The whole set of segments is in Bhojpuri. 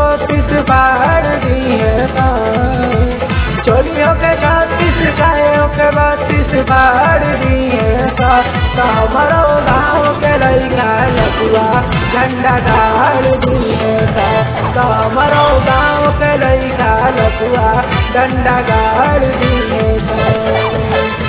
बत्तीस बाढ़ दिए चोलियों के छत्तीस चायों के बत्तीस बाढ़ दिए तो हमारो गाँव के लड़का लकुआ झंडा गाड़ दिए तो हमारो गाँव के लड़का लकुआ डंडा गाड़ दिए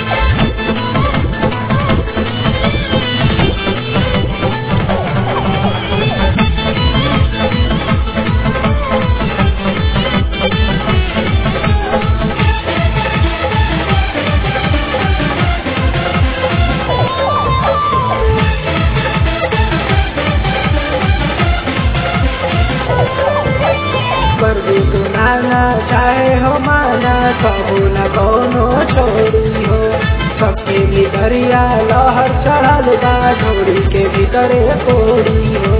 पर भी सुनाना चाहे हो माना कबू न कोनो छोड़ी हो सबके भीतरिया लहर चढ़ल बा झोड़ी के भीतरे कोड़ी हो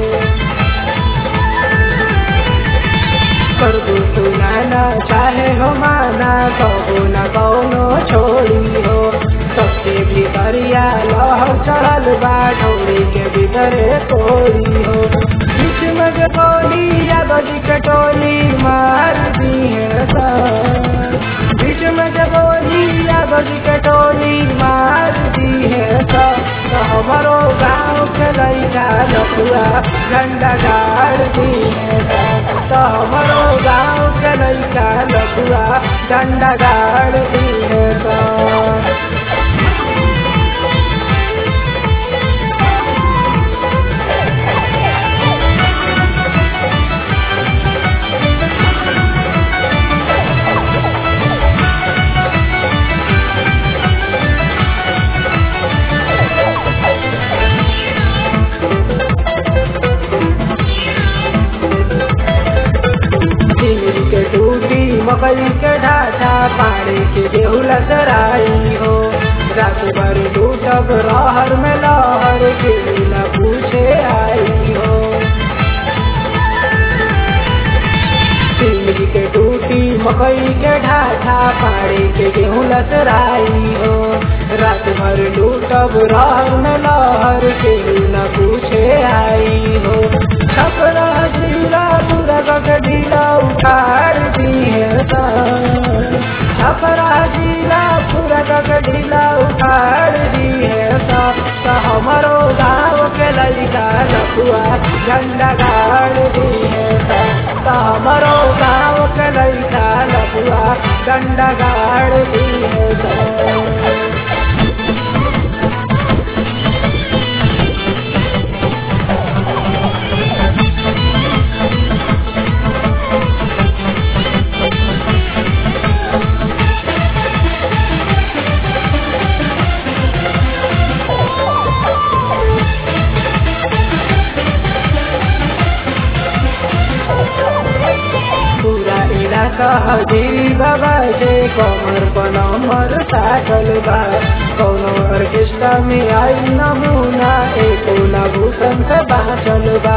पर भी सुनाना चाहे हो माना कबू न कोनो छोड़ी हो सबके भीतरिया लहर चढ़ल बा झोड़ी के भीतरे कोड़ी हो बीच में के टोली यादव जी के टोली मार दी है सर बीच में के टोली यादव जी के टोली मार दी है सर तो हमारो गाँव के लड़का लकुआ झंडा गाड़ दी है सर तो हमारो गाँव के लड़का लकुआ झंडा गाड़ दी है सर चिंगरी के टूटी मकई के ढाठा पानी के गेहूँ सराई हो रात भर टूटब रहर में लहर के न पूछे आई हो चिंगरी के टूटी मकई के ढाठा पानी के गेहूँ सराई हो रात भर टूटब रहर में लहर के न पूछे आई हो छपरा जिला पूरा का ढीला उखाड़ दी है छपरा जिला पूरा का ढीला उखाड़ दी है तो हमारो गाँव के लड़का लकुआ झंडा गाड़ दी है तो हमारो गाँव के लड़का लकुआ झंडा गाड़ दी है पूरा इलाका हजीरी बाबा जे कमर पर नंबर साटल बा कौनो ऑर्केस्ट्रा में आई नमूना एको ना भूषण से बाँचल बा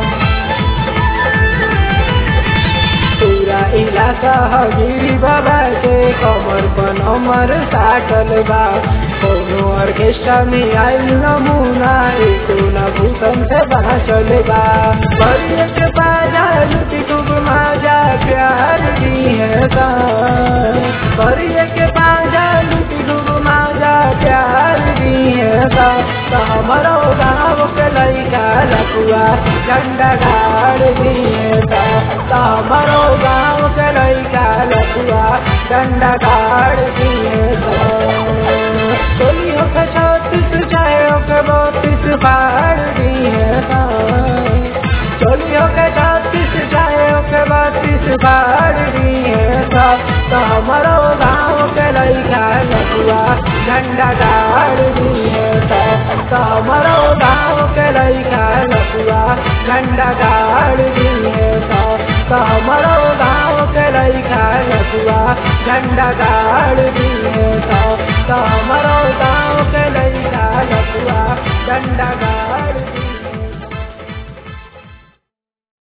पूरा इलाका हजीरी बाबा जे कमर पर नंबर साटल बा कौनो ऑर्केस्ट्रा में आई नमूना एको ना भूषण से बाँचल बा बड़िया के बाजा लुटी खूब माजा प्यार दी है बड़िया के बाजा लुटी खूब माजा प्यार दी है तो हमारो गाँव के लड़का लकुआ झंडा गाड़ दी है तो हमारो गाँव के लड़का लकुआ झंडा गाड़ दी है चोलियों के छत्तीस चायों के बत्तीस बाढ़ दी है चोलियों के छत्तीस चायों के बत्तीस बाढ़ दी है तो हमारो गाँव के लड़का लकुआ झंडा गाड़ दी है तो हमारो गाँव के लड़का लकुआ झंडा गाड़ दी है तो हमारो गाँव के लड़का लकुआ झंडा गाड़ दी है तो हमारो गाँव के लड़का लकुआ झंडा